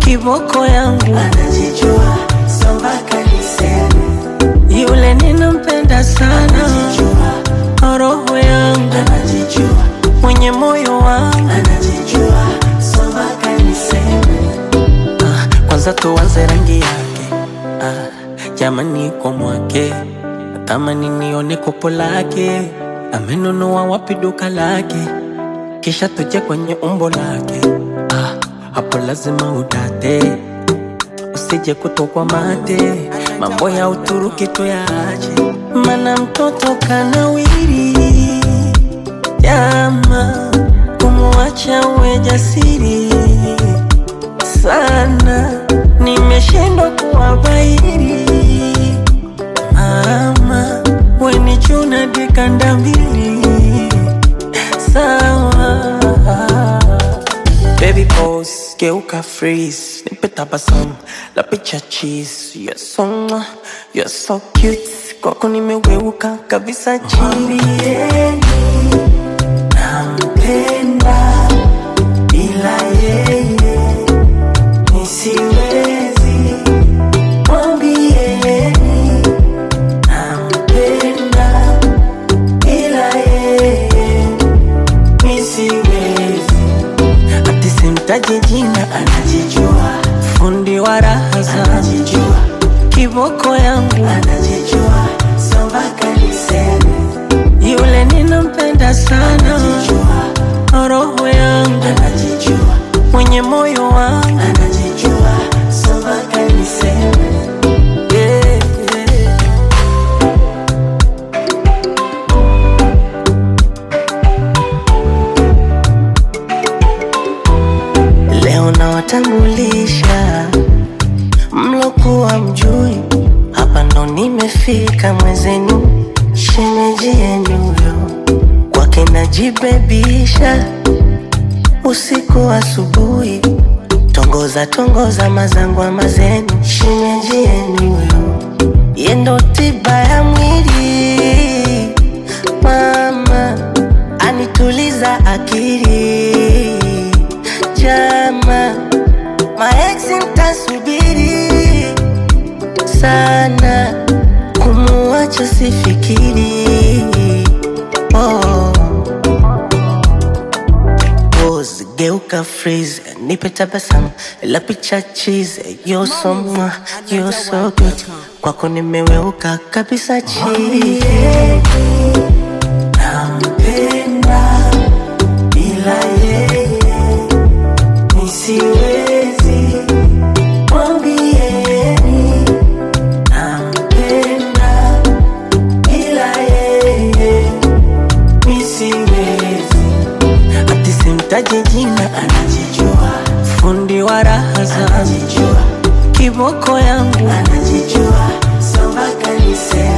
kiboko yangu anajijua so mpaka niseme yule ninampenda sana anajijua roho yangu anajijua mwenye moyo wangu anajijua so mpaka niseme ah, kwanza tuanze rangi yake ah, jamani kwa mwake natamani nione kopo lake amenunua wapi duka lake kisha tuje kwenye umbo lake ah, hapo lazima udate usije kutokwa mate mambo ya uturuki tuyaache mana mtoto kanawiri jama kumwacha uwe jasiri sana nimeshindwa kuwabairi mama wenichuna dikanda mbili sawa Baby pose, geuka freeze Nipe tabasamu, la picha cheese You're so, mwah, you're so cute Kwako nimeweuka kabisa chini Mwambieni nampenda bila yeye nisiwezi. Mwambieni nampenda bila yeye nisiwezi. Ati simtaji jina, Anajijua, fundi wa raha zangu anajijua, Kiboko yangu, anajijua, so mpaka niseme yule ninampenda sana anajijua, Roho yangu, anajijua mwenye moyo wangu anajijua so mpaka niseme yeah, yeah. Leo nawatambulisha mlokuwa mjui, hapa ndo nimefika mwezenu, shemeji yenu yo kwake najibebisha usiku asubuhi, tongoza tongoza mazangwa mazenu, shemeji yenu yo yendo tiba ya mwili mama anituliza akili jama maeksi mtasubiri sana kumuacha sifikiri oh. Pose, geuka freeze nipe tabasamu la picha cheese you're so mwah, you're so good kwako nimeweuka kabisa chini nampenda bila yeye nisiwezi mwambieni nampenda bila yeye nisiwezi ati simtaji jina anajijua fundi wa raha zangu anajijua kiboko yangu anajijua so mpaka niseme